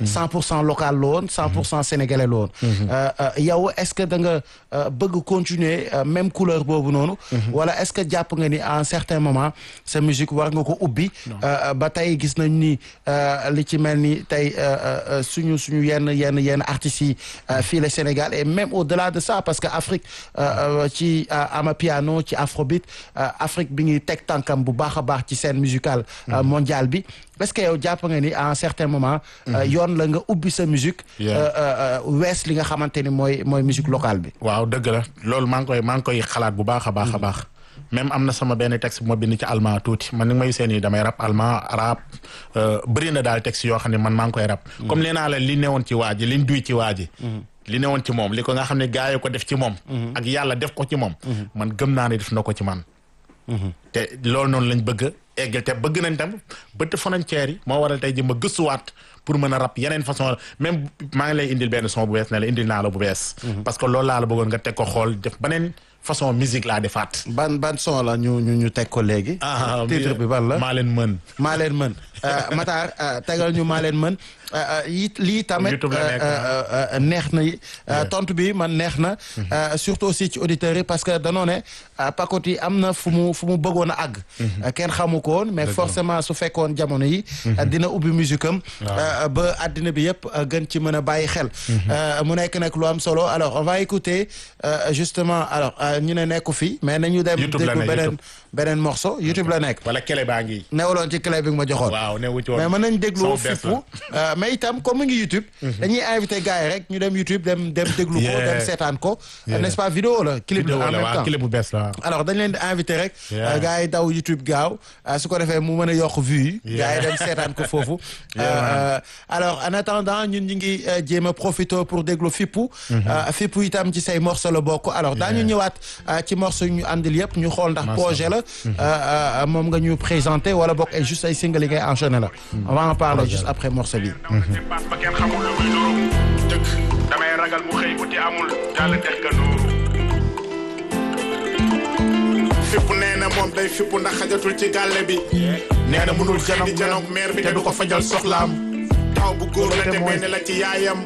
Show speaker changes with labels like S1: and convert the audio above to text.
S1: 100 pour cent local la woon 100 pour cent sénégalais la woon yow est-ce que da nga bëgg continuer même couleur boobu noonu wala est-ce que jàpp nga ni à un certain moment sa musique war nga ko ubbi ba tey gis nañ ni li ci mel ni tey suñu suñu yenn yenn yenn artistes yi fii le Sénégal et même au-delà de ça parce que Afrique ci amapiano ci afrobeat Afrique bi ngi teg tànkam bu baax a baax ci scène musicale mondiale bi est-ce que yow jàpp nga ni à un certain moment yoon la nga ubbi sa musique wees li nga xamante ni mooy mooy musique locale bi
S2: waaw dëgg la loolu maa ngi koy maa ngi koy xalaat bu baax a baax a baax même am na sama benn texte bu ma bind ci allemand tuuti man ni may seen yi damay rap allemand arabe bëri na daal texte yoo xam ne man maa ngi koy rap comme nee naa la li newoon ci waa ji liñ duy ci waa ji li newoon ci moom li ko nga xam ne gars yi ko def ci moom ak yàlla def ko ci moom man gëm naa ne def na ko ci man te loolu noonu lañ bëgg eggal te bëgg nañ tam bëtt frontière yi moo waral tey ji ma gëstuwaat pour mën a rap yeneen façon même maa ngi lay indil benn son bu bees ne la indil naa la bu bees parce que loolu laa la bëggoon nga teg ko xool def beneen façon musique laa defaat
S1: ban ban son la ñu ñu ñu teg ko léegi titre bi ban la
S2: maa leen mën
S1: maa leen mën Matar tegal ñu maa leen mën yi lii tamit neex na tontu bi man neex na surtout aussi ci auditeurs yi parce que danoo ne Pacotille am na fu mu fu mu bëggoon a àgg kenn xamu ko woon mais forcément su fekkoon jamono yi dina ubbi musique am ba àddina bi yëpp gën ci mën a bàyyi xel mu nekk nag lu am solo alors on va écouter justement alors ñu ne nekku fi mais nañu dem déglu beneen beneen morceau YouTube la nekk
S2: wala kele baa ngi
S1: newaloon ci clé bi nga ma joxoon
S2: waaw newu ci woon
S1: mais mën nañ déglu fippu mais itam comme mu ngi YouTube dañuy invité gars yi rek ñu dem YouTube dem dem déglu ko dem seetaan ko n'est-ce pas vidéo la clip la en même temps
S2: clip bu bees la
S1: alors dañ leen di invité rek gars yi daw YouTube gaaw su ko defee mu mën a yokk vue yi gars yi dem seetaan ko foofu alors en attendant ñun ñu ngi jéem a profité pour déglu fippu fippu itam ci say morceau la bokk alors daañu ñëwaat ci morceau ñu àndil yëpp ñu xool ndax projet la moom nga ñu présenté wala bokk ay juste ay single yi ngay enchaîné la on va en parler juste après morceau bi
S3: pass ba kenn xamul lu muy nuru dëkk damay ragal mu xëy uti amul jàll dex ga nuuru fippu nee na moom day fippu ndax xajatul ci gàlle bi nee na mënul xëy di janoog maire bi te du ko fajal soxlaam taw bu góor la te benn la ci yaayam